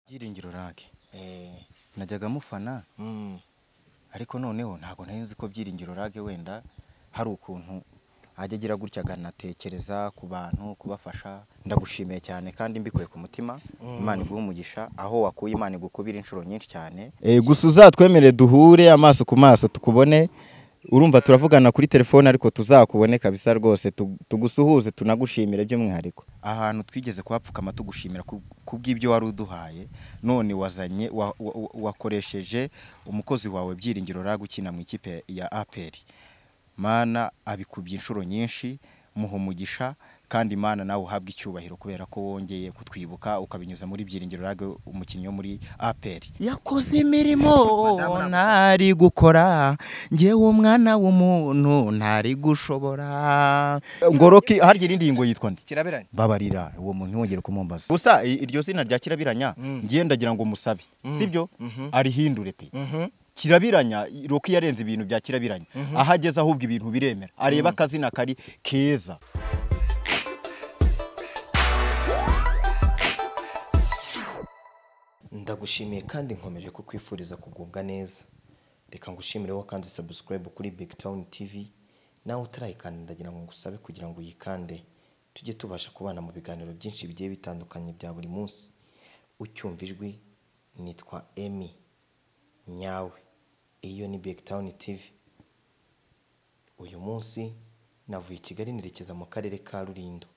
Byiringiro Lague Eh, najyaga mufana mm, ariko noneho ntabwo nari nzi ko Byiringiro Lague wenda hari ukuntu ajya agira gutya akanatekereza ku bantu kubafasha ndagushimiye cyane kandi mbikuye ku mutima Imana iguhe umugisha aho wakuye Imana igukubira inshuro nyinshi cyane gusa uzatwemere duhure amaso ku maso tukubone urumva turavugana kuri telefone ariko tuzakubone kabisa rwose tu- tugusuhuze tunagushimire by'umwihariko ahantu twigeze kuhapfukama tugushimira ku- kubw'ibyo wari uduhaye none wazanye wa- wa- wa- wakoresheje umukozi wawe byiringiro rag ukina mu ikipe ya aperi mana abikubye inshuro nyinshi muha umugisha kandi mana nawe uhabwe icyubahiro kubera ko wongeye kutwibuka ukabinyuza muri byiringiro rag umukinnyi wo muri aperi yakoze imirimo ntari gukora ngewe umwana w'umuntu ntari gushobora ngoroki harya irindi ngo yitwa nde kiraberanye babarira uwo muntu ntiwongere kumumbaza gusa i- iryo zina rya kirabiranya Mm. ngiye ndagira ngo musabe sibyo Mhm. arihindure pe Mhm. kirabiranya roki yarenze ibintu bya kirabiranya aho ageze ahubwo ibintu biremera areba akazina kari keza ndagushimiye kandi nkomeje kukwifuriza kugubwa neza reka ngushimire wakanze subscribe kuri big town tv nawe utarayikanda ndagira ngo ngusabe kugira ngo uyikande tujye tubasha kubana mu biganiro byinshi bigiye bitandukanye bya buri munsi ucyumva ijwi nitwa emi nyawe iyo ni big town tv uyu munsi navuye i kigali nerekeza mu karere ka rurindo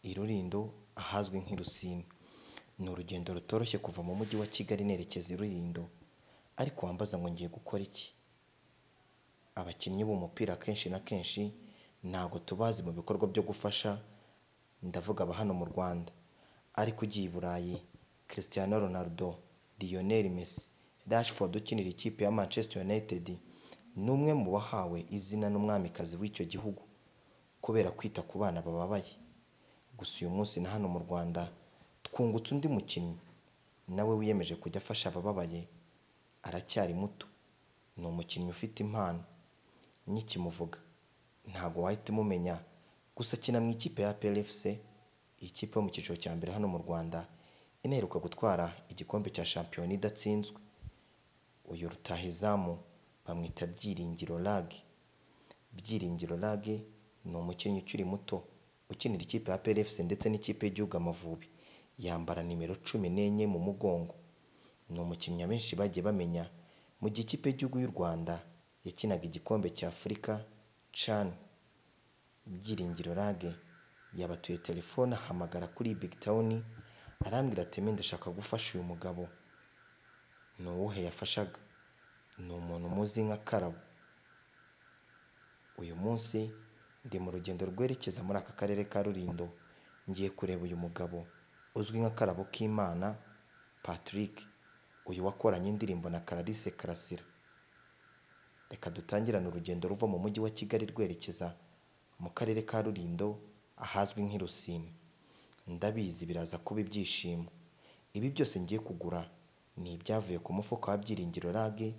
i Rurindo ahazwi nk'i Rusini. Ni urugendo rutoroshye kuva mu mujyi wa Kigali nerekeza i Rurindo, ariko wambaza ngo ngiye gukora iki? Abakinnyi b'umupira kenshi na kenshi ntago tubazi mu bikorwa byo gufasha, ndavuga aba hano mu Rwanda, ariko ugiye i Burayi, Cristiano Ronaldo, Lionel Messi, Rashford ukinira ikipe ya Manchester United, ni umwe mu bahawe izina n'umwamikazi w'icyo gihugu kubera kwita ku bana bababaye gusa uyu munsi na hano mu rwanda twungutse undi mukinnyi nawe wiyemeje kujya afasha abababaye aracyari muto ni umukinnyi ufite impano nyikimuvuga ntabwo wahita umumenya gusa akina mu ikipe ya plfc ikipe yo mu cyiciro cya mbere hano mu rwanda inaheruka gutwara igikombe cya shampiyona idatsinzwe uyu rutahizamu bamwita byiringiro lage Byiringiro Lague ni umukinnyi ukiri muto ukinira ikipe ya PLFC ndetse n'ikipe y'igihugu Amavubi yambara nimero cumi n'enye mu mugongo ni umukinnyi abenshi bagiye bamenya mu gihe ikipe y'igihugu y'u Rwanda yakinaga igikombe cya Afurika CHAN Byiringiro Lague yabatuye telefone ahamagara kuri Big Town arambwira ati "Emi, ndashaka gufasha uyu mugabo ni uwuhe yafashaga ni umuntu muzi nka Karabo uyu munsi ndi mu rugendo rwerekeza muri aka karere ka rurindo ngiye kureba uyu mugabo uzwi nka karabo k'imana patrick uyu wakoranye indirimbo na Clarisse karasira reka dutangirane urugendo ruva mu mujyi wa kigali rwerekeza mu karere ka rurindo ahazwi nk'i rusine ndabizi biraza kuba ibyishimo ibi byose ngiye kugura ni ibyavuye ku mufuka wa byiringiro rage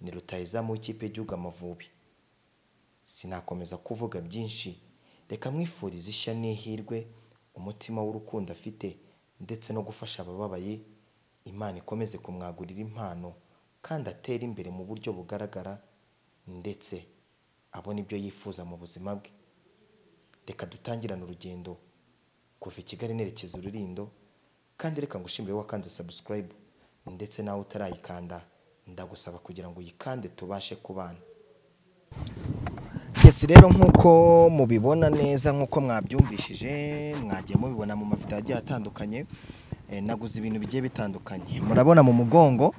ni rutahizamu w'ikipe y'igihugu amavubi sinakomeza kuvuga byinshi reka mwifurize ishya n'ihirwe umutima w'urukundo afite ndetse no gufasha abababaye imana ikomeze kumwagurira impano kandi atere imbere mu buryo bugaragara ndetse abone ibyo yifuza mu buzima bwe reka dutangirane urugendo kuva i kigali nerekeza ururindo kandi reka ngushimire wakanze subscribe ndetse nawe utarayikanda ndagusaba kugira ngo uyikande tubashe kubana Yes rero nk'uko mubibona neza nk'uko mwabyumvishije mwagiye mubibona mu mavido agiye atandukanye eh, naguze ibintu bigiye bitandukanye murabona mu mugongo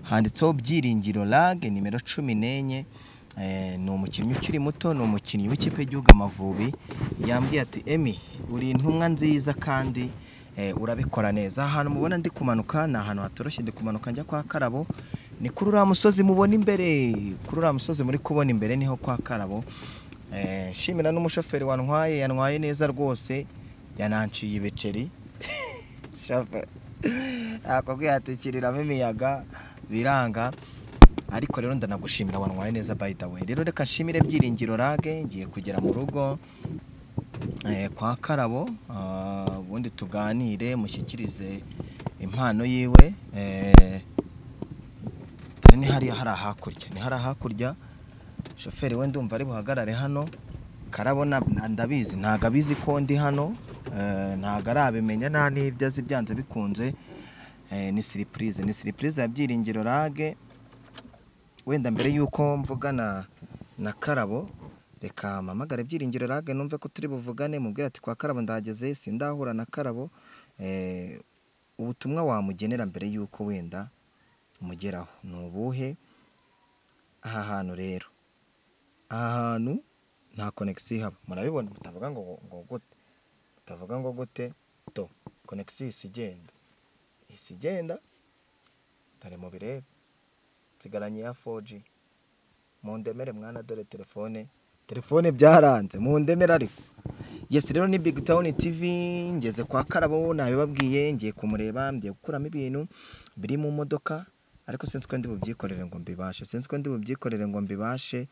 handitseho byiringiro lag nimero cumi n'enye Eh, ni umukinnyi ukiri muto ni umukinnyi w'ikipe y'igihugu amavubi yambwiye ati emi uri intumwa nziza kandi eh, urabikora neza aha hantu mubona ndi kumanuka ni ahantu hatoroshye ndi kumanuka njya kwa karabo ni kuri uriya musozi mubona imbere kuri uriya musozi muri kubona imbere niho kwa karabo Eh, nshimira n'umushoferi wantwaye yantwaye neza rwose yananciye ibiceri shafe akubwiye atikiriramo imiyaga biranga ariko rero ndanagushimira wantwaye neza by the way rero reka nshimire byiringiro rage ngiye kugera mu rugo eh, kwa karabo ah, ubundi tuganire mushyikirize impano yiwe eh, dore ni hariya hari ahakurya ni hari ahakurya shoferi we ndumva ari buhagarare hano karabona na- ndabizi ntago abizi ko ndi hano eh, ntago arabimenya nta n'ibyo azi byanze bikunze eh, ni siripurize ni siripurize ya byiringiro rage wenda mbere y'uko mvugana na karabo reka mpamagare byiringiro rage numve ko turi buvugane mubwira ati kwa karabo ndahageze sindahura na karabo eh, ubutumwa wamugenera mbere y'uko wenda umugeraho ni ubuhe aha hantu rero aha hantu nta konegisiyo ihaba murabibona mutavuga ngo ngo gute mutavuga ngo gute do konegisiyo ihise igenda ihise igenda dore mu bireba nsigaranye iya foji mundemere mwana dore telefone telefone byaranze mundemere ariko yesi rero ni big town tv ngeze kwa karabo nabibabwiye ngiye kumureba ngiye gukuramo ibintu biri mu modoka ariko sinzi ko ndi bubyikorere ngo mbibashe sinzi ko ndi bubyikorere ngo mbibashe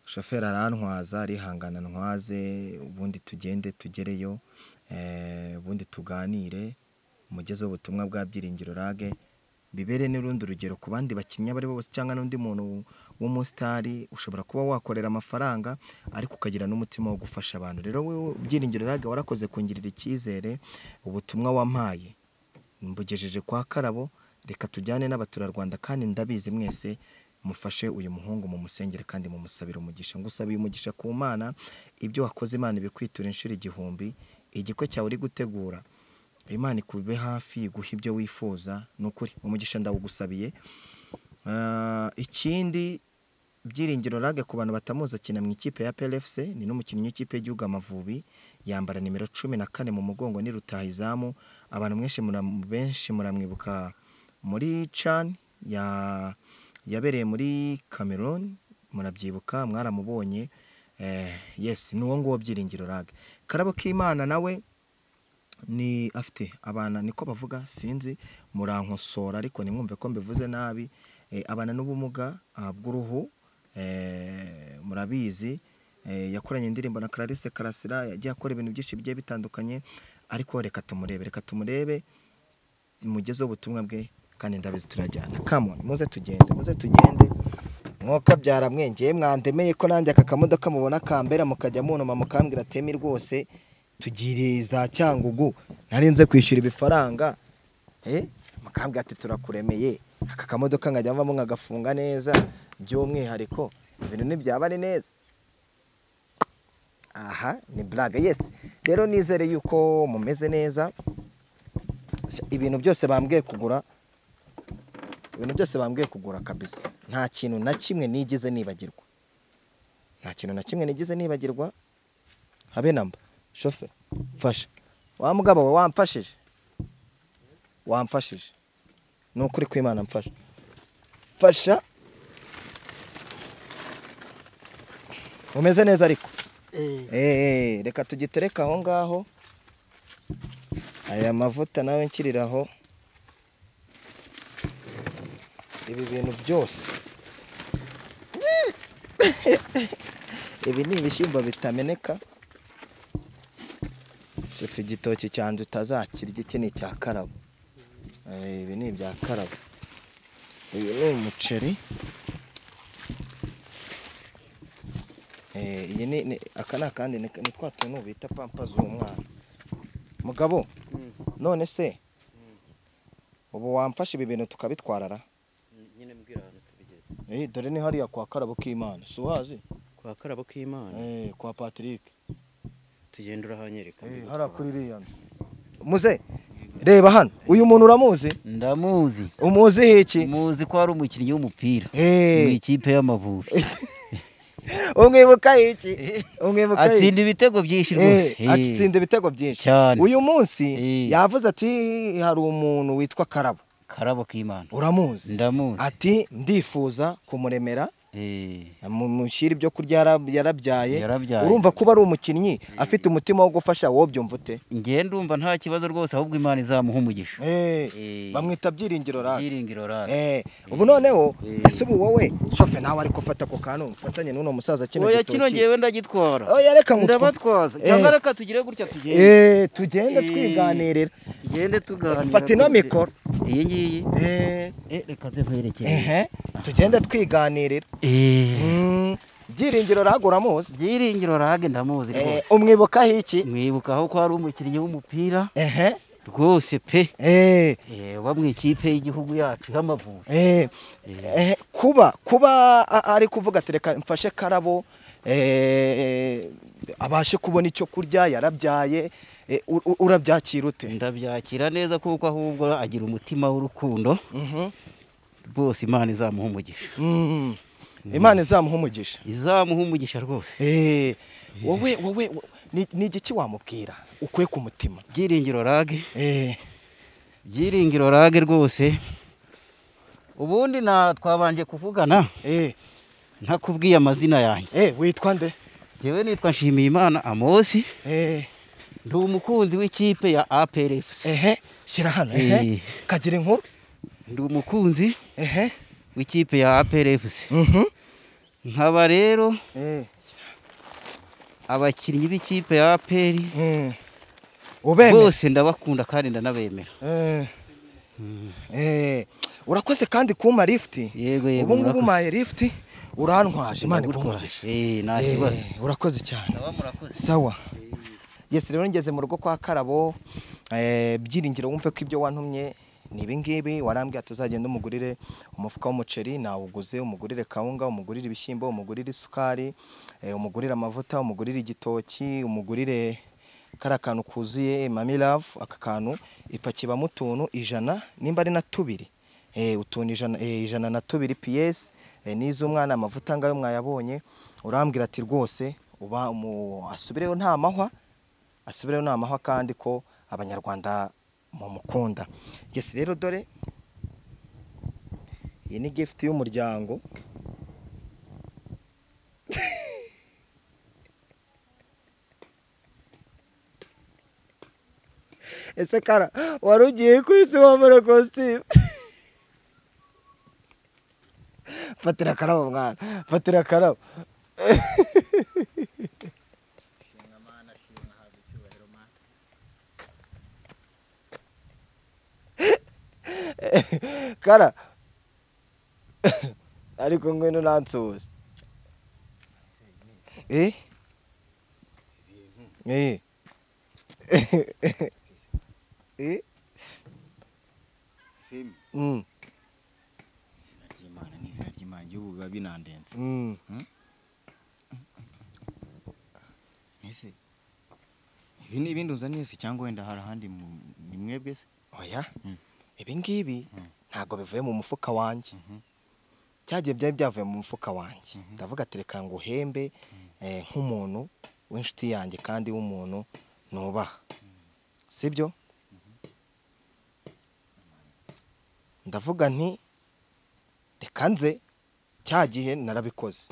shoferi arantwaza arihangana ntwaze ubundi tugende tugereyo eh, ubundi tuganire umugeze w'ubutumwa bwa byiringiro rage bibere n'urundi urugero ku bandi bakinnyi abo ari bo bose cyangwa n'undi muntu w'umusitari ushobora kuba wakorera amafaranga ariko ukagira n'umutima wo gufasha abantu rero wowe byiringiro rage warakoze kungirira icyizere ubutumwa wampaye mbugejeje kwa karabo reka tujyane n'abaturarwanda kandi ndabizi mwese mufashe uyu muhungu mu musengere kandi mumusabire umugisha ngusabiye umugisha ku mana ibyo wakoze imana ibikwitura inshuro igihumbi igikwe cyawe uri gutegura imana ikube hafi iguha ibyo wifuza ni ukuri umugisha ndawugusabiye Ah, ikindi byiringiro rage ku bantu batamuzi akina mu ikipe ya PLFC ni n'umukinnyi w'ikipe y'igihugu Amavubi yambara nimero cumi na kane mu mugongo ni rutahizamu abantu mwinshi muram- benshi muramwibuka muri Chan ya yabereye muri Cameroon murabyibuka mwaramubonye eh, yes ni uwo nguwo byiringiro rage karabo k'imana nawe ni afite abana niko bavuga sinzi murankosora ariko nimwumve ko mbivuze nabi Eh, abana n'ubumuga ah, bw'uruhu eh, murabizi eh, yakoranye indirimbo na Clarisse Karasira yagiye akora ibintu byinshi bigiye bitandukanye ariko reka tumurebe reka tumurebe mugezeho ubutumwa bwe kandi ndabizi turajyana come on muze tugende muze tugende mwuka byaramwengeye mwandemeye ko nanjye aka kamodoka mubona kambera mukajya munuma mukambwira temi rwose tugiriye za cyangugu narinze kwishyura ibifaranga eh, mukambwira ati turakuremeye aka kamodoka nkajya mvamo nkagafunga neza by'umwihariko ibintu ntibyaba ari neza aha ni blague yes rero nizere yuko mumeze neza ibintu byose bambwiye kugura ibintu byose bambwiye kugura kabisa nta kintu na kimwe nigeze nibagirwa nta kintu na kimwe nigeze nibagirwa habe namba shoferi mfasha wa mugabo we wamfashije wamfashije ni ukuri kw'imana mfasha fasha umeze neza ariko Eh, reka tugitereka aho ngaho aya mavuta nawe nshyiriraho ibi bintu byose ibi ni ibishyimbo bitameneka shefu igitoki cyanjye utazakirya iki ni icya karabo Eh, ibi ni ibya karabo uyu ni umuceri Eh, iyi ni ni- aka ni akandi ni ni twa tuntu bita pampa z'umwana mugabo none se ubu wamfasha ibi bintu tukabitwarara nyine mbwira ahantu tubigeze Eh, dore ni hariya kwa karabo k'imana si uhazi kwa karabo k'imana Eh, kwa patrick tugenda urahanyereka Eh, mbigutwara. hariya kuri iriya nzu muze reba hano uyu muntu uramuzi ndamuzi umuzi iki muzi ko ari umukinnyi w'umupira mu Eh, ikipe y'amavubi umwibuka iki umwibuka iki? atsinda ibitego byinshi rwose Eh, atsinda ibitego byinshi Cyane. uyu munsi Eh. yavuze ati hari umuntu witwa karabo karabo k'imana uramuzi ndamuzi ati ndifuza kumuremera Eh, mu- mushyira ibyo kurya yara- yarabyaye Yarabyaye. urumva kuba ari umukinnyi afite umutima wo gufasha wowe byumva ute njye ndumva nta kibazo rwose ahubwo imana izamuha umugisha Eh. bamwita byiringiro rake byiringiro rake Eh, ubu noneho Eh. ese ubu wowe shofe nawe ariko fata ako kantu mfatanye n'uno musaza kino oya kino gitoki ngewe ndagitwara oya reka ngo ndabatwaza Eh. cyangwa reka tugire gutya tugende Eh, tugende Eh. twiganirira tugende tuganira Fata ino mikoro iyi ngiyi Eh, Eh, reka zinkwerekere ehe tugende twiganirira Eh, Mm, byiringiro ragura muzi byiringiro rage ndamuzi rwose umwibukaho iki mwibukaho ko ari umukinnyi w'umupira ehe rwose pe Eh, Eh, uba mu ikipe y'igihugu yacu y'amavubi eh, eh, kuba kuba a- ari kuvuga ati reka mfashe karabo eh, eh, abashe kubona icyo kurya yarabyaye eh, u- u- urabyakira ute ndabyakira neza kuko ahubwo agira umutima w'urukundo Mhm. rwose imana izamuha umugisha Mm. imana izamuha umugisha izamuha umugisha rwose Eh, wowe wowe wo- ni ni igiki wamubwira ukuye ku mutima byiringiro rage Eh, byiringiro rage rwose ubundi na twabanje kuvugana eh, ntakubwiye amazina yanjye eh, witwa nde ngewe nitwa nshimiyimana amosi Eh, ndi umukunzi w'ikipe ya APRFC ehe shyira hano ehe Eh. kagira inkuru ndi umukunzi ehe w'ikipe ya APRFC Mhm. nkaba rero Eh. abakinnyi b'ikipe ya APR Mm. ubemera bose ndabakunda kandi ndanabemera Eh. Eh, urakoze kandi kumpa lifuti Yego, yego, ubu ngubu murakoze. umpaye lifuti urantwaje imana iguhe umugisha. Eh, nta Eh, kibazo urakoze cyane ndaba murakoze sawa yesi rero ngeze mu rugo kwa karabo eh, byiringiro wumve ko ibyo wantumye ni ibingibi warambwira tuzagenda umugurire umufuka w'umuceri nawuguze umugurire kawunga umugurire ibishyimbo umugurire isukari eh, umugurire amavuta umugurire igitoki umugurire kari akantu kuzuye mami love aka kantu ipaki ibamo utuntu ijana nimba ari na tubiri Eh, utuntu ijana, eh, ijana na tubiri piyesi n'iz'umwana amavuta ngayo mwayabonye urambwira ati rwose uba umu- asubireyo nta mahwa asubireyo nta mahwa kandi ko abanyarwanda mumukunda yesi rero dore iyi ni gifuti y'umuryango ese kara wari ugiye ku isi wambara kositimu fatira akarabo mwana fatira akarabo kara ariko ngwino nansuhuze eh eh eh Semi, mm izina ry'Imana ni izina ry'Imana igihugu biba binandenze mm ese ibi ni ibindi uzaniye se cyangwa wenda hari ahandi mu- ni mwebwe se oya Mm. ibi ngibi Mm. ntabwo bivuye mu mufuka wanjye cyagiye byari byavuye mu mufuka wanjye ndavuga ati reka ngo uhembe eh, nk'umuntu w'inshuti yanjye kandi w'umuntu nubaha sibyo ndavuga nti reka nze cya gihe narabikoze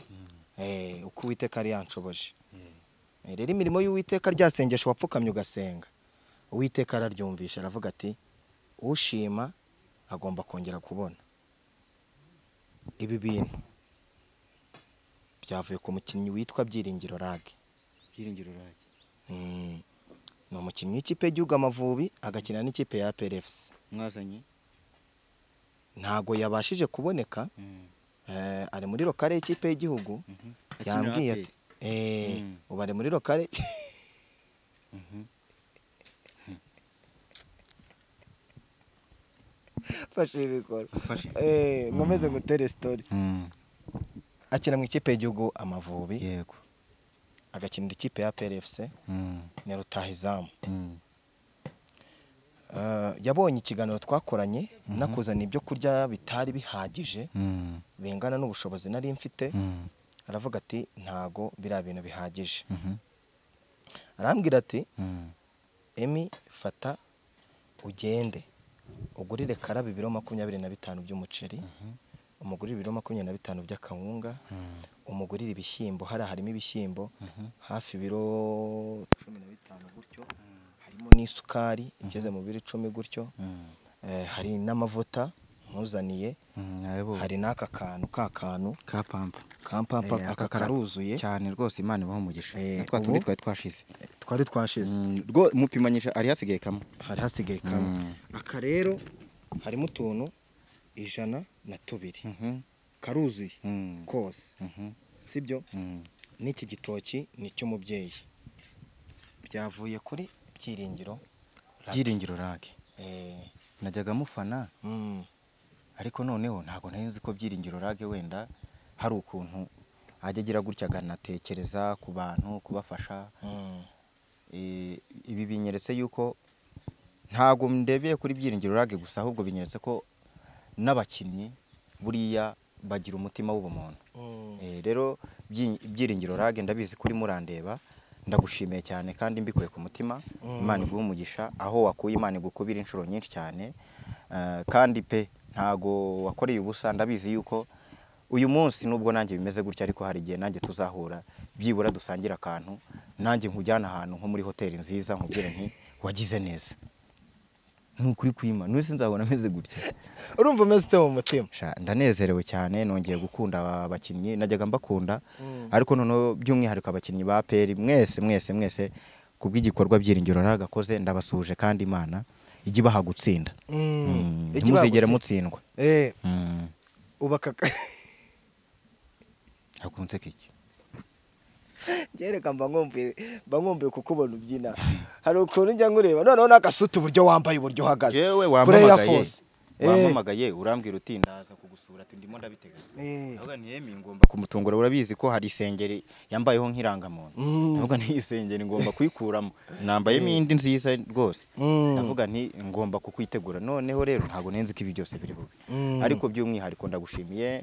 Eh, uko uwiteka yari yanshoboje Eh, rero imirimo y'uwiteka ryasengesha wapfukamye ugasenga uwiteka araryumvisha aravuga ati ushima agomba kongera kubona ibi bintu byavuye ku mukinnyi witwa byiringiro rage byiringiro rake Mm. ni umukinnyi w'ikipe y'igihugu amavubi agakina n'ikipe ya PLFC mwazanye ntago yabashije kuboneka Mm. eh, ari muri lokale y'ikipe y'igihugu Akinira yambwiye APR. ati eh, Mm. ubu ari muri lokale fashe ibikora Fashe. Eh, nkomeze ngutere sitori akina mu ikipe y'igihugu amavubi yego agakinira ikipe ya PLFC Mm, ni rutahizamu mm, Eh, yabonye ikiganiro twakoranye nakuzana ibyo kurya bitari bihagije mm, bingana n'ubushobozi nari mfite mm, aravuga ati ntago biriya bintu bihagije mhm, arambwira ati mm. emi fata ugende ugurire karaba ibiro makumyabiri na bitanu by'umuceri umugurire ibiro makumyabiri na bitanu by'akawunga umugurire ibishyimbo hariya harimo ibishyimbo hafi ibiro cumi na bitanu gutyo harimo n'isukari igeze mu biro icumi gutyo Eh, hari n'amavuta muzaniye nabo hari n'aka kantu ka kantu ka pampa kampampa Eh, aka kara- karuzuye cyane rwose imana ibaho umugisha Eh, na twa ubu- tundi twari twashize twari twashize Mm, rwo mupimanyije ari hasigaye kamwe hari hasigaye kamwe Mm. aka rero harimo utuntu ijana na tubiri Mhm, karuzuye Mm. kose mhm, sibyo mm. n'iki gitoki ni icy'umubyeyi byavuye kuri byiringiro byiringiro rage Eh, najyaga mufana mm, ariko noneho ntabwo nari nzi ko byiringiro rage wenda hari ukuntu ajya agira gutya akanatekereza ku bantu kubafasha mm, Eh, ibi binyeretse yuko ntabwo ndebeye kuri byiringiro rage gusa ahubwo binyeretse ko n'abakinnyi buriya bagira umutima w'ubumuntu mm. Eh, rero Byi- byiringiro rage ndabizi kuri murandeba ndagushimiye cyane kandi mbikuye ku mutima Mm. imana iguhe umugisha aho wakuye imana igukubira inshuro nyinshi cyane Eh, kandi pe ntago wakoreye ubusa ndabizi yuko uyu munsi nubwo nanjye bimeze gutya ariko hari igihe nanjye tuzahura byibura dusangira akantu nanjye nkujyana ahantu nko muri hoteli nziza nkubwire nti wagize neza ni ukuri kwima n'usi nzabona ameze gutya urumva umeze ute mu mutima Sha, ndanezerewe cyane nongeye gukunda aba bakinnyi najyaga mbakunda Mm. ariko noneho by'umwihariko abakinnyi ba peri mwese mwese mwese ku bw'igikorwa byiringiro naragakoze ndabasuhuje kandi imana ijya ibaha gutsinda Mm, Igi ntimuzigere bagutse. mutsindwa Eh, Mm, ubaka hakunze iki Jereka mba nkumbuye mba nkumbuye kukubona ubyina hari ukuntu njya nkureba noneho n'agasuti uburyo wambaye uburyo uhagaze yewe Kure ya wampamagaye Force. Eh, wampamagaye urambwira uti ndaza kugusura ati ndimo ndabiteganya eh, ndavuga nti yemi ngomba kumutungura urabizi ko hari isengeri yambayeho nk'irangamuntu Mm. ndavuga nti iyi sengeri ngomba kuyikuramo nambayemo indi nziza rwose Mm. ndavuga nti ngomba kukwitegura noneho rero ntabwo nenzi ko ibi byose biri bube Mm. ariko by'umwihariko ndagushimiye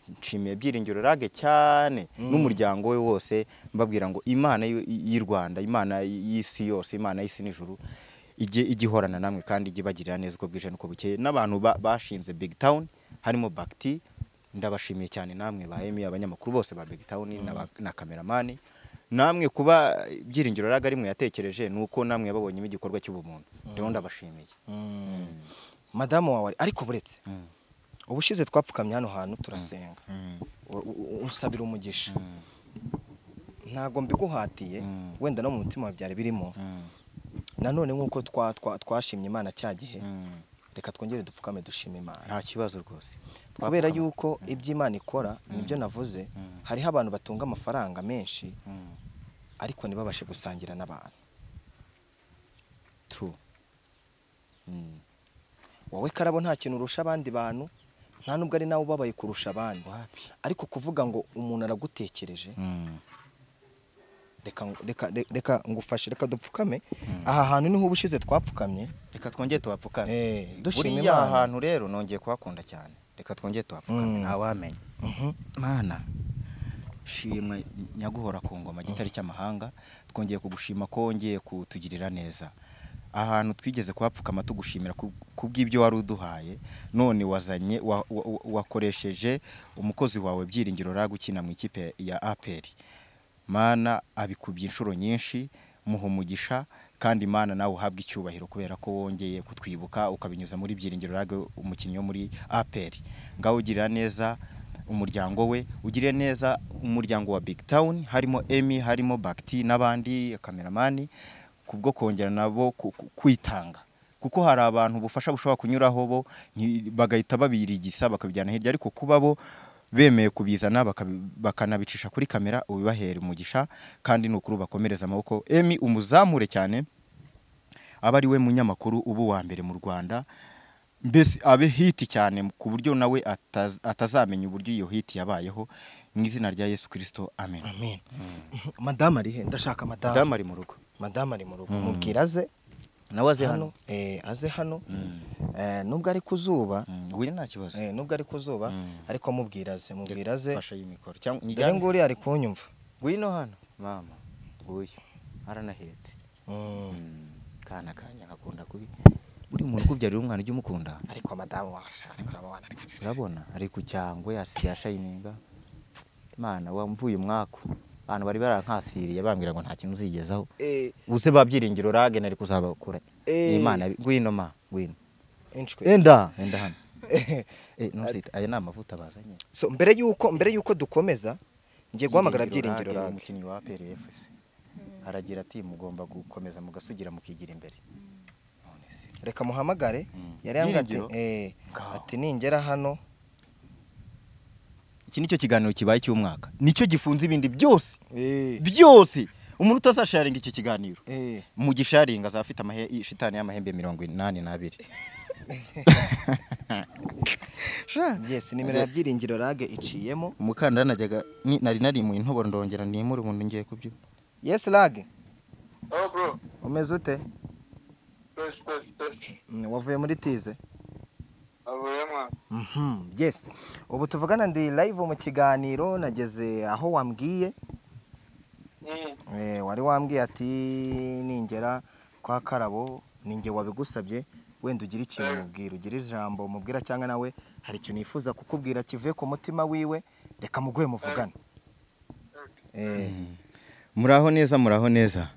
nshimiye byiringiro rage cyane n'umuryango we wose mbabwira ngo imana y'u- y'u rwanda imana y'isi yose imana y'isi n'ijuru ijye ijye ihorana namwe kandi ijye ibagirira neza uko bwije n'uko bukeye n'abantu ba- bashinze big town harimo bagiti ndabashimiye cyane namwe ba emi abanyamakuru bose ba big town n'aba- na kameramani namwe kuba byiringiro rage ari mwe yatekereje ni uko namwe yababonyemo igikorwa cy'ubumuntu rero ndabashimiye mm. madamu wawe ari- ariko buretse ubushize twapfukamye hano hantu turasenga U- u- unsabira umugisha ntabwo mbiguhatiye wenda no mu mutima wawe byari birimo nanone nk'uko twa- twa- twashimye imana cya gihe reka twongere dupfukame dushime imana nta kibazo rwose kubera yuko ibyo imana ikora nibyo navuze hariho abantu batunga amafaranga menshi ariko ntibabashe gusangira n'abantu True. wowe karabo nta kintu urusha abandi bantu nta nubwo ari nawe ubabaye kurusha abandi Wapi. ariko kuvuga ngo umuntu aragutekereje reka ngo- reka- re- reka ngufashe reka dupfukame aha hantu niho ubushize twapfukamye reka twongere tuhapfukame Eh, dushima buriya Imana. aha hantu rero nongeye kuhakunda cyane reka twongere tuhapfukame Mm. ntawamenya Mhm. mana shimwe nyaguhora ku ngoma gitari cy'amahanga twongeye kugushima ko wongeye kutugirira neza ahantu twigeze kuhapfukama tugushimira ku ku bw'ibyo wari uduhaye none wazanye wa- wa- wa- wakoresheje umukozi wawe byiringiro raga ukina mu ikipe ya aperi mana abikubye inshuro nyinshi muha umugisha kandi mana nawe uhabwe icyubahiro kubera ko wongeye kutwibuka ukabinyuza muri byiringiro raga umukinnyi wo muri aperi ngaho ugirira neza umuryango we ugirire neza umuryango wa big town harimo emi harimo bagiti n'abandi kameramani kubwo kongera nabo ku- ku- kwitanga kuko hari abantu ubufasha bushobora kunyuraho bo nti- bagahita babirigisa bakabijyana hirya ariko kuba bo bemeye kubizana bakabi- bakanabicisha kuri kamera ubibahera umugisha kandi ni ukuri ubakomereza amaboko emi umuzamure cyane aba ari we munyamakuru uba uwa mbere mu rwanda mbese abe hiti cyane ku buryo nawe ataz- atazamenya uburyo iyo hiti yabayeho mu izina rya yesu kirisito amen amen madamu ari he ndashaka madamu damu ari mu rugo madamu ari mu rugo mubwira aze nawe aze hano hano eh, aze hano Eh, nubwo ari ku zuba Mm, we nta kibazo eh, nubwo ari ku zuba ariko mubwira aze mubwira aze fasha iyi mikoro cyangwa dore nyijyane nguriya ari kunyumva ngwino hano mama nguyu aranahetse Mm. kana kanya ngakunda kubi buri muntu ukubyarira umwana ujya umukunda ariko madamu washa ariko urabona ariko- urabona ari ku cyangwe ya shayininga mana wamvuye umwaku abantu bari barankasiriye bambwira ngo nta kintu uzigezaho Eh, ubuse ba byiringiro rage nari kuzabakura Eh. ni imana ngwino ma ngwino inshwe enda enda hano Eh, ntusite, aya ni amavuta bazanye so mbere yuko mbere yuko dukomeza ngiye guhamagara Lague, byiringiro rage umukinnyi wa APR FC aragira ati mugomba gukomeza mugasugira mukigira imbere none se reka muhamagare Mm. yari yambwiye Byiringiro? ati, eh, Ngaho. ati ningera hano iki nicyo kiganiro kibaye cy'umwaka nicyo gifunze ibindi byose eh, byose umuntu utazasharinga iki kiganiro eh, mu gisharinga azaba afite amahe- i- shitani y'amahembe mirongo inani n'abiri yes nimero ya byiringiro rage iciyemo umukandara najyaga ni- nari nari mu intoboro ndongera nimura ubundi ngiye kubyo yes rage Oh, bro. umeze ute Fresh, fresh, fresh. Mm, wavuye muri tize Avuye mwana. Mhm, yes ubu tuvugana ndi live mu kiganiro nageze aho wambwiye Mm. eh, wari wambwiye ati ningera kwa karabo ninjye wabigusabye wenda ugira ikintu mubwira ugira ijambo mubwira cyangwa nawe hari ikintu yifuza kukubwira kivuye ku mutima wiwe reka muguhe muvugane eh, muraho neza muraho neza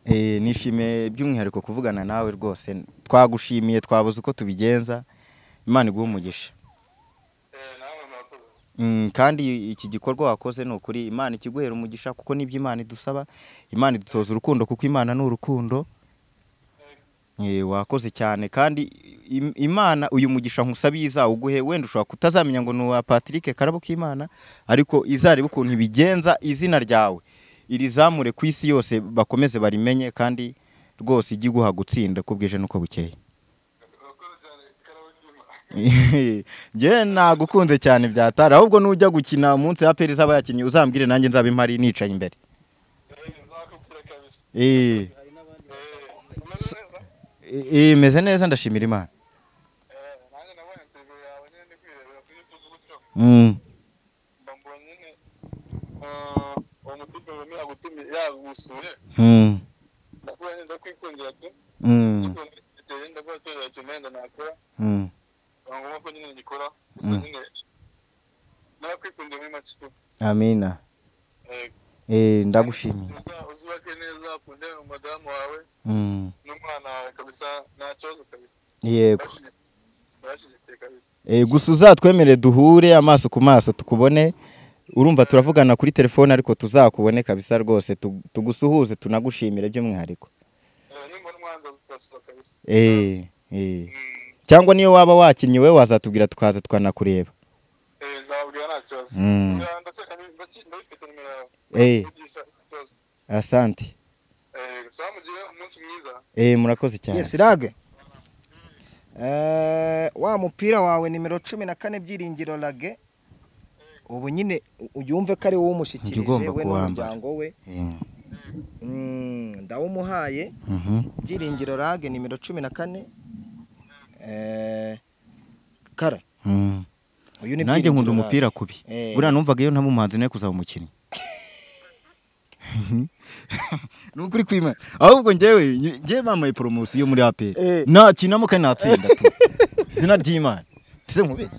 Eh, nishimiye by'umwihariko kuvugana nawe rwose twagushimiye twabuze uko tubigenza imana iguhe umugisha Eh, nawe murakoze. Mm, kandi iki gikorwa wakoze ni ukuri imana ikiguhera umugisha kuko nibyo imana idusaba imana idutoza urukundo kuko imana ni urukundo Eh, wakoze cyane kandi im- imana uyu mugisha nkusabiye izawuguhe wenda ushobora kutazamenya ngo ni uwa patrick karabo k'imana ariko izareba ukuntu ibigenza izina ryawe irizamure ku isi yose bakomeze barimenye kandi rwose ijye iguha gutsinda uko bwije n'uko bukeye Urakoze cyane, Karabagema. njye nagukunze cyane byatari ahubwo nujya gukina umunsi ya peri z'aba yakinnyi uzambwire nanjye nzaba impari nicaye imbere Eh, nzakubwira kabisa. Eh, Eh, umeze neza? eh, meze neza ndashimira imana Eh, nanjye nabonye interview yawe nyine ndi kwirebera kuri YouTube gutyo. Mm, Mba mbonye nyine, eh, uwo mutipe wemeye yagutumiye- yagusuye. mm, Ndakuye nyine ndakwikundira tu. mm, Ndikundira igitenge, ndavuga ati, "Oya, icyo wenda nakora." mm. Biba ngombwa ko nyine ngikora. Gusa Mm. nyine, narakwikundiye muri make tu. amina Eh, Eh, ndagushimiye uza- uzubake neza ukunde umudamu wawe Mm, n'umwana wawe kabisa nta kibazo kabisa yego barashyigikiye kabisa Eh, gusa uzatwemere duhure amaso ku maso tukubone urumva turavugana kuri telefone ariko tuzakubone kabisa rwose tu- tugusuhuze tunagushimire by'umwihariko Eh, nimbona umwanza uzasaba kabisa Eh, eh. Mm, cyangwa niyo waba wakinnyi we wazatubwira tukaza tukanakureba eh, nzababwira nta kibazo Mm. Ya, ndakeka ni- ndaki- ndabifite nimero yawe Eh. Kugisha ikibazo. asante Eh, gusa mugire umunsi mwiza eh murakoze cyane yes rage Eh, wa mupira wawe nimero cumi na kane byiringiro rage ubu nyine u- uyumve ko ari wowe Ujya umushikirije ugomba we kuwambara. n'umuryango we Eh, Mm, ndawumuhaye mhm. byiringiro rage nimero cumi na kane Eh, kara Mm. uyu ni nanjye nkunda Byiringiro umupira Rage. kubi Eh. buriya numvaga iyo ntaba umuhanzi nawe kuzaba umukinnyi ni ukuri kwima ahubwo njyewe njyewe bambaye poromosiyo muri aperi Eh. nakinamo kandi natsinda tu izina ry'imana ese mubi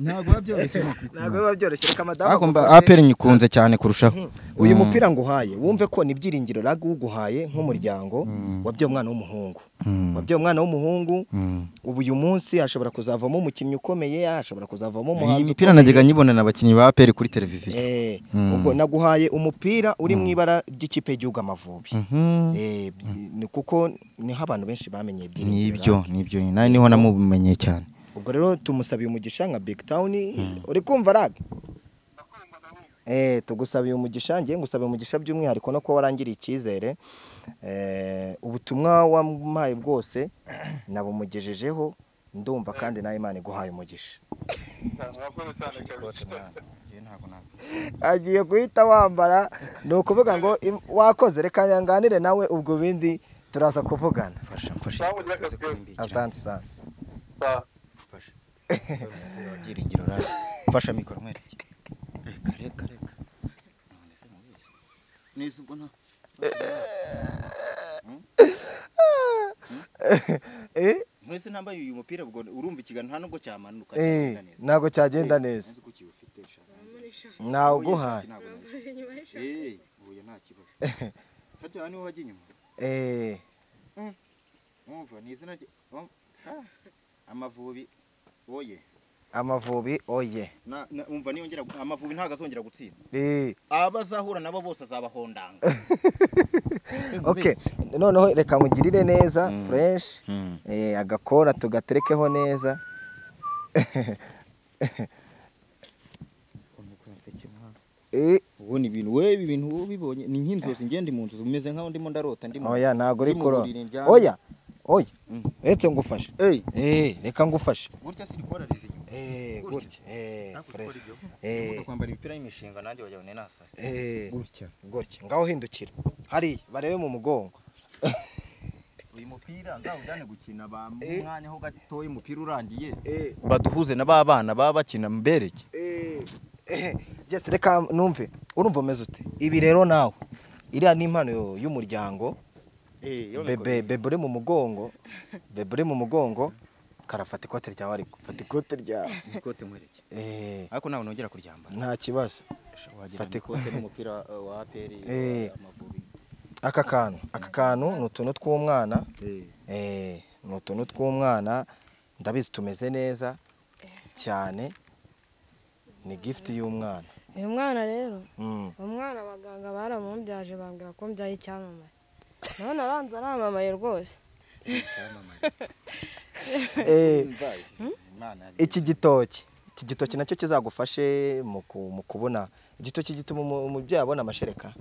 ntabwo biba byoroshye ntabwo biba byoroshye reka madamu ariko mba agufashe. aperi nyikunze cyane kurushaho uyu Mm. mupira nguhaye wumve ko ni byiringiro rage uguhaye nk'umuryango wabyaye umwana w'umuhungu Mm. wabyaye umwana w'umuhungu Mm. ubu uyu munsi ashobora kuzavamo umukinnyi ukomeye ashobora kuzavamo iyi umuhanzi mipira najyaga nyibona na bakinnyi ba aperi kuri televiziyo Eh, Mm. ubwo naguhaye umupira uri mu ibara ry'ikipe y'igihugu amavubi Mhm. Eh, by- ni kuko niho abantu benshi bamenyeye byiringiro nibyo nibyo nawe niho namubumenye cyane Rag. ubwo rero tumusabiye umugisha nka big town uri kumva rag Eh, tugusabiye umugisha ngiye ngusabiye umugisha by'umwihariko no kuba warangiriye icyizere Eh, ubutumwa wampaye bwose nabumugejejeho ndumva kandi nawe imana iguhaye umugisha cyane murakoze cyane kabisa agiye guhita wambara ni ukuvuga ngo im- wakoze reka nyanganire nawe ubwo bindi turaza kuvugana mfasha mfasha Sawa, ujya uze kabisa. kurimbikira. asante sana Sawa. Byiringiro rage. mfasha mikoro nkwereke Reka, reka, reka. None se mubeshye. Neza ubwo nta- Eh, mwese ntambaye uyu mupira ubwo urumva ikiganiro nta nubwo cyamanuka eh, ntabwo cyagenda neza Nzi ko ukiwufite, sha. nawuguhaye Ntabwo nzi. Nyuma Eh, Huye nta kibazo. Harya niwe wajya inyuma? Eh, umva ni izina rye um- ah, amavubi oye amavubi oye Na- na- umva niyongera gu- amavubi ntabwo azongera gutsinda Eh, aba azahura nabo bose azabahondanga okay noneho reka mugirire neza Mm. fresh Mm. Eh, agakora tugaterekeho neza Eh, ubundi ibintu we ibi bintu uba ubibonye ni nk'inzozi ngende mu nzu meze nk'aho ndimo ndarota ndimo oya ntabwo uri ndimo kuro buriri ndyamye. oya oya Mm. uretse ngufashe Ey, Eh, reka ngufashe gutya sirikorariza inyuma Eh, gutya Eh, fresh Uvuga Eh, kwambara imipira y'imishinga nanjye wajya ubone nasasa eh, gutya gutya ngaho hindukira hariya barebe mu mugongo uyu mupira nzawujyane gukina Eh. bamwanya ho gatoya umupira urangiye Eh, baduhuze na ba bana baba bakina mbereke Eh, eh, Jess reka numve urumva umeze ute ibi rero nawe iriya ni impano yo- y'umuryango bebe bebe uri mu mugongo bebe uri mu mugongo karafata ikote ryawe ariko fata ikote ryawe ikote nkwereke Eh, ariko nawe nongera kuryambara nta kibazo wagira ngo Fata ikote n'umupira uh, wa aperi Eh. amavubi aka kantu aka kantu ni utuntu tw'umwana Eh. Eh, ni utuntu tw'umwana ndabizi tumeze neza cyane ni gifuti y'umwana uyu mwana rero Mm. umwana abaganga baramubyaje bambwira ko mbyaye icyamamare none abanza aramamaye rwose Eh, imana iki gitoki iki gitoki nacyo kizagufashe mu ku- mu kubona igitoki gituma umu- umubyeyi abona amashereka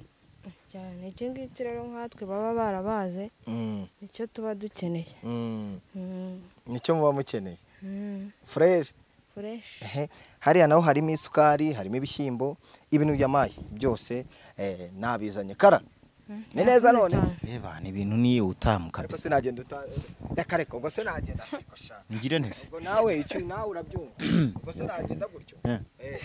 cyane iki ngiki rero nkatwe baba barabaze Mm, nicyo tuba dukeneye mm, Mm, nicyo muba mukeneye mm, fureshi fureshi ehe hariya naho harimo isukari harimo ibishyimbo ibintu by'amayi byose eh, nabizanye kara ni neza none Eba, ni ibintu niyo utamu ariko kabisa sinagenda uta reka reka ubwo sinagenda ariko sha ngire ntese ubwo nawe icyo nawe urabyumva ubwo sinagenda gutyo Eh. Eh.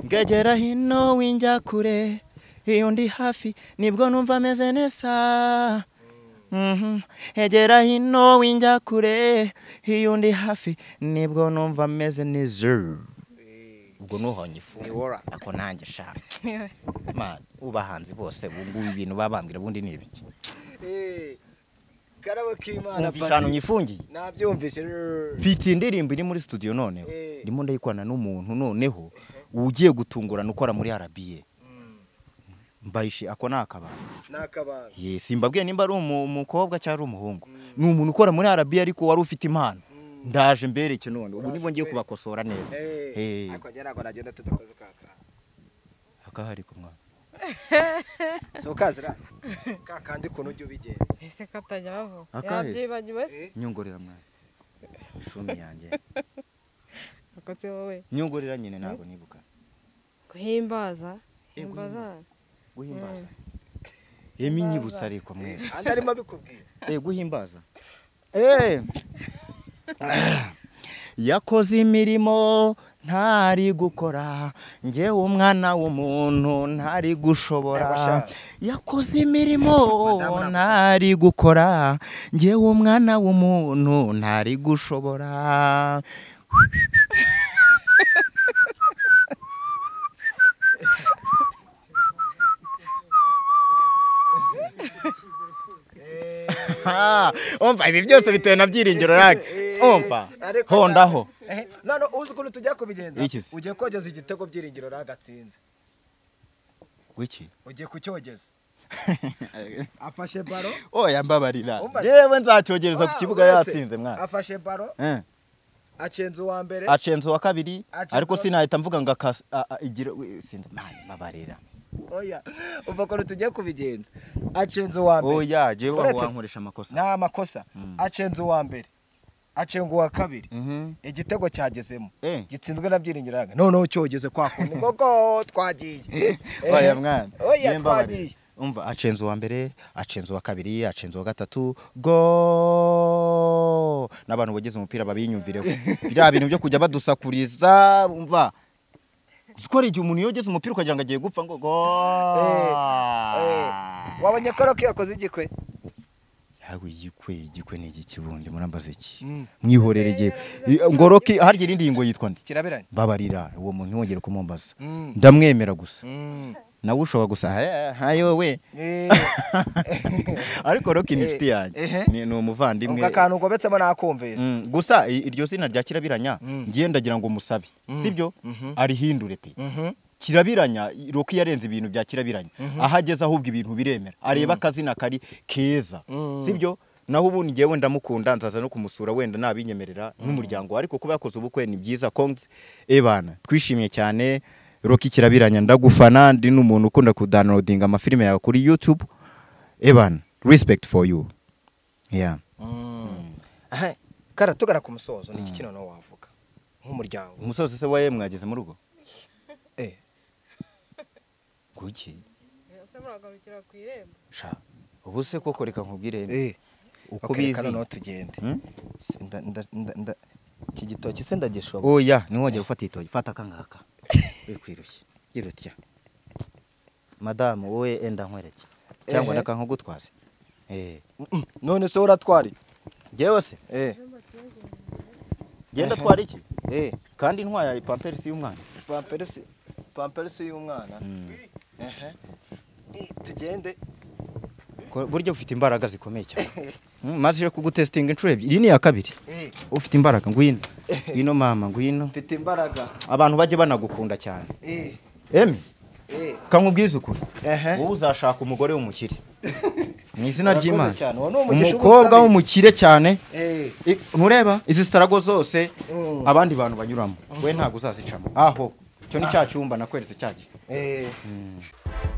ngegera hino winjya kure iyo ndi hafi nibwo numva ameze neza Mhm. egera hino winjya kure iyo ndi hafi nibwo numva ameze neza ubwo nuhonye ifu ako nanjye shaka Man, ubahanzi bose bungubu ibintu babambwira ubundi ni ibiki Eh, karabo k'imana umva ijana nyifungiye nabyumvise mfite indirimbo iri muri studio noneho Eh. ndimo ndayikorana n'umuntu noneho ugiye gutungurana ukora muri arabiye mbayishi ako ni akabanga n'akabanga Ye, simbabwiye nimba ari umu- umukobwa cyangwa ari umuhungu ni umuntu ukora muri arabiya ariko wari ufite impano ndaje mbereke none ubu nibo ngiye kubakosora neza Eh. ariko njye ntabwo nagenda tudakoze kakandi akahari ku mwana si ukazira kakandi ukuntu ujya ubigenza ese katajya bavuga Akahe? yabyibagiwe se nyongorera mwana ishumi yanjye ako si wowe nyongorera nyine ntabwo nibuka guhimbaza Eh, himbaza guhimbaza emi nyibutsa ariko mwe andi arimo abikubwira Eh, guhimbaza Eh. yakoze imirimo ntari gukora ngewe umwana w'umuntu ntari Ego gushobora sha. yakoze imirimo Madamu ntari gukora ngewe umwana w'umuntu ntari gushobora Ha, umva ibi byose bitewe na byiringiro rake umva Ariko hondaho na- Eh, none uzi ukuntu tujya kubigenza Iki se? ugiye kogeza igitego byiringiro ragatsinze wiki ugiye kucyogeza afashe baro oya mbabarira Umva- yewe nzacyogereza ku kibuga uretse, yatsinze mwana afashe baro Eh. acenza uwa mbere acenze uwa kabiri Acenze ariko uwa- sinahita mvuga ngo akas- a- a- igira we- sinda- Mani, mbabarira oya umva ukuntu tujya kubigenza acenza uwa mbere oya jewe Uretse aho se- wankoresha amakosa nta makosa acenze uwa mbere acenga uwa kabiri Mhm. igitego cyagezemo Eh. gitsinzwe na byiringiro ranga noneho cyogeze kwa kundi koko twagiye oya mwana oya Ye, mbabarira. twagiye umva acenze uwa mbere acenze uwa kabiri acenze uwa gatatu go n'abantu bageze umupira babinyumvireho biriya bintu byo kujya badusakuriza umva skora igihe umuntu yogeze umupira ukagira ngo agiye gupfa ngo go eh, wabonye ko rero ko yakoze igikwe yawe igikwe igikwe ni igiki bundi murambaza iki Mm. mwihorere igihe ngoroki harya irindi yingo yitwa nde kirabiranye mbabarira uwo muntu ntiwongere kumumbaza Mm. ndamwemera gusa nawe ushobora gusa "Eh, hayo we ariko roki ni inshuti yanjye Ehe. ni ni umuvandimwe ubwo akantu ugobetsemo nakumvise Mm, gusa i- iryo zina rya kirabiranya Mm. ngiye ndagira ngo musabe sibyo Mhm. arihindure pe Mhm. kirabiranya roki yarenze ibintu bya kirabiranya aho ageze ahubwo ibintu biremera areba akazina kari keza sibyo naho ubundi ngewe wenda mukunda nzaza no kumusura wenda nabinyemerera n'umuryango ariko kuba yakoze ubukwe ni byiza kongs ebana twishimye cyane roki kirabiranya ndagufana ndi n'umuntu ukunda kudownloadinga amafilime yawe kuri youtube ebana respect for you yeah Aha, kara tugana ku musozo ni iki kino nawe wavuga nk'umuryango umusozi se waye mwageze mu rugo Eh, kuki ese muragarukira ku irembo sha ubu se koko reka nkubwire eh, uko okay, reka bizi noneho tugende Hmm? Se- nda- nda- nda- nda- iki gitoki se ndagishoba oya ntiwongere gufata itoki fata akangaka wikwirushye gira utya madamu wowe enda nkwereke cyangwa Ehe. ndaka nkugutwaze eh Mm, none se uratwara iki? jewe se eh genda twara iki eh kandi ntwara ipamperisi y'umwana pamperesi pamperesi y'umwana ehe Eh, tugende Ko- burya ufite imbaraga zikomeye cyane Mm, maze kugutesitinga inshuro ebyiri iyi ni iya kabiri eh ufite imbaraga ngwino ngwino mama ngwino mfite imbaraga abantu bajye banagukunda cyane eh emi eh kankubwize ukuri ehe wowe uzashaka umugore w'umukire mu izina Urakoze ry'imana cyane, uwo ni umugisha umukobwa ubusabe. w'umukire cyane eh I- ntureba izi sitarago zose Mm. abandi bantu banyuramo we ntabwo uzazicamo aho icyo ni cya cyumba nakweretse cya gihe eh